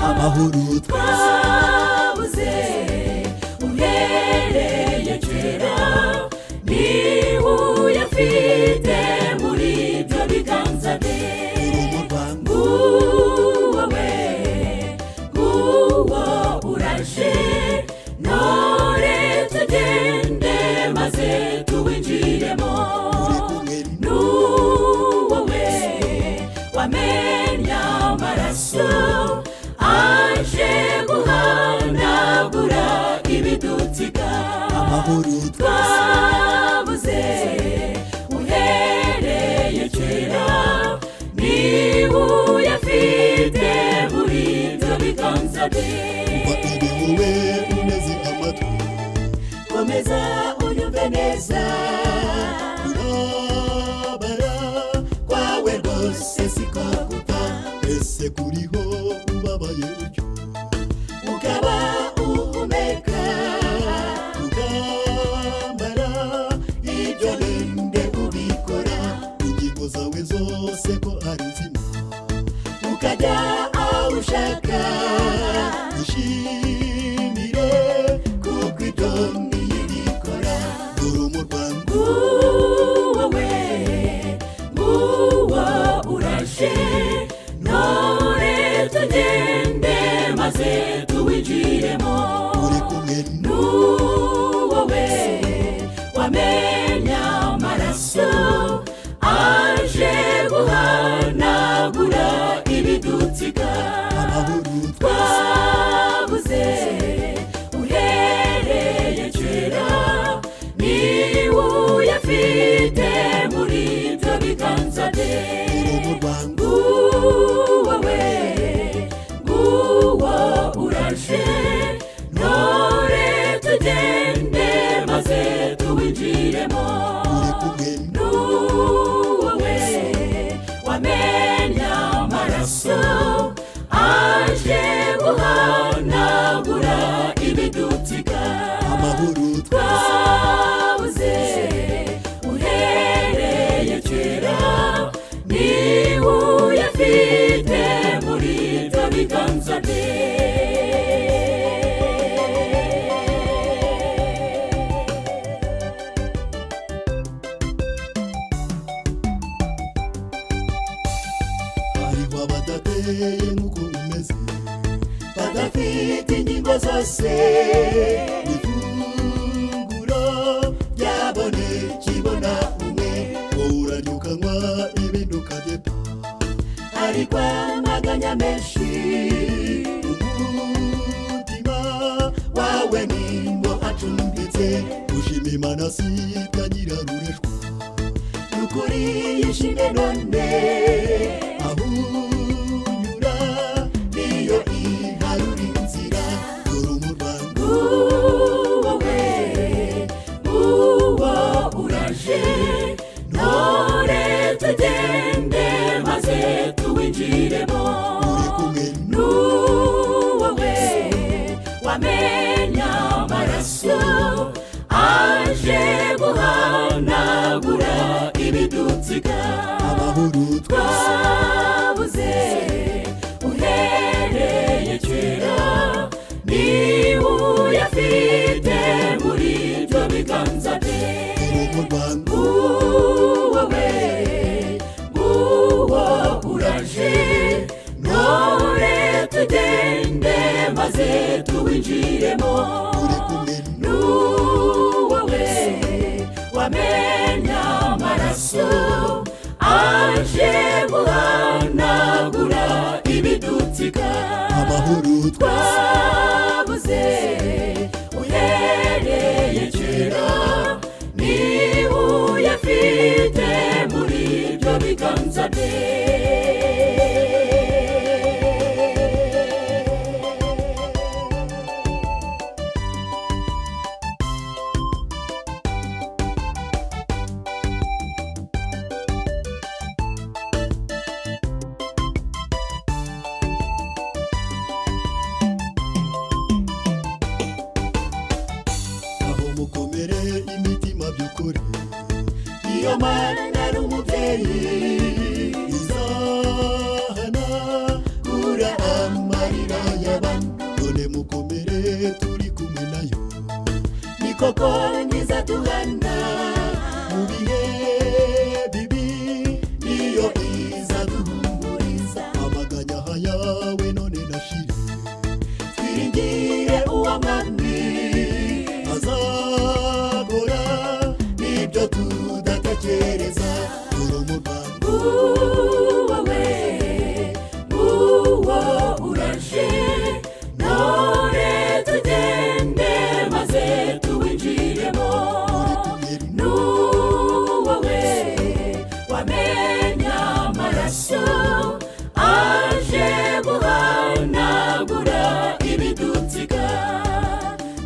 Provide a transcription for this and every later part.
amahoro twabuze uhereye kera niwe uyafite muri ibyo biganza bye urugo rwangu nguwo we nguwo uraje none tugende maze tuwinjiremo uri kumwe n'uwo we wamenya amaraso aje guhanagura ibidutsiga amahoro twabuze uhereye kera niwe uyafite muri ibyo biganza kuva bye ibi wowe umeze nk'amatwi komeza unyumve neza kurabara kwawe rwose siko guta ese kuriho ubabaye utyo ukaba uhumeka ugambara ibyo ninde ubikora ingingo zawe zose ko ari nzima ukajya aho ushaka ishimire kuko ibyo niyo ubikora dore mu rwanda nguwo we nguwo urashe none tugende maze tuwinjiremo uri kumwe n'uwo we wamenya amaraso aje guhanagura ibidutsiga n'amahoro twabuze uhereye kera niwe uyafite muri ibyo biganza bye dore mu rwanda nguwo we nguwo uraje none tugende maze tuwinjiremo uri kumwe n'uwo we wamenya amaraso aje guhanagura ibidutsiga amahoro twabuze uhereye kera niwe uyafite muri ibyo biganza bye hariho abadateye nk'uko umeze badafite ingingo zose ifunguro ryabone kibona umwe wowe uranyukanywa ibindi ukagepa hari kwamaganya menshi umutima wawe nimbo acumbitse gushima imana si kanyirarureshwa ukuri yishimye none aho unyura niyo iharura inzira dore mu rwanda nguwo we nguwo uraje none tugende maze tuwinjiremo uri kumwe n'uwo we wamenya amaraso aje guhanagura ibidutsiga amahoro twabuze uhereye kera niwe uyafite muri ibyo biganza bye dore mu rwanda nguwo we nguwo uraje none tugende maze tuwinjiremo uri kumwe n'uwo we wamenya amaraso aje guhanagura ibidutsiga amahoro twabuze uhereye kera niwe uyafite muri ibyo biganza bye aho mukomere imitima by'ukuri iyo mana ari umubyeyi izahana kura amarira y'aba wowe nguwo uraje none tugende maze tuwinjiremo n'uwowe wamenya amaraso aje guhanagura ibidutsika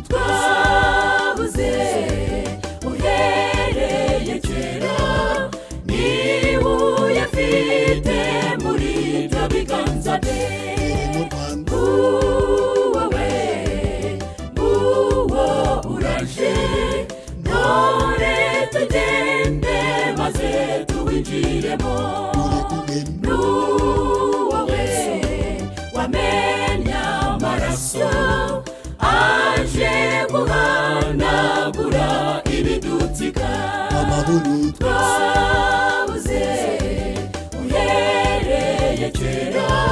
twabuze uhereye kera niba uyafite muri ibyo biganza bye mu rwanda uwowe nguwo uraje none tugende maze tuwinjiremo tugenda n'uwowe wamenya amaraso aje guhanagura ibidutsika amahoro twabuze uhereye kera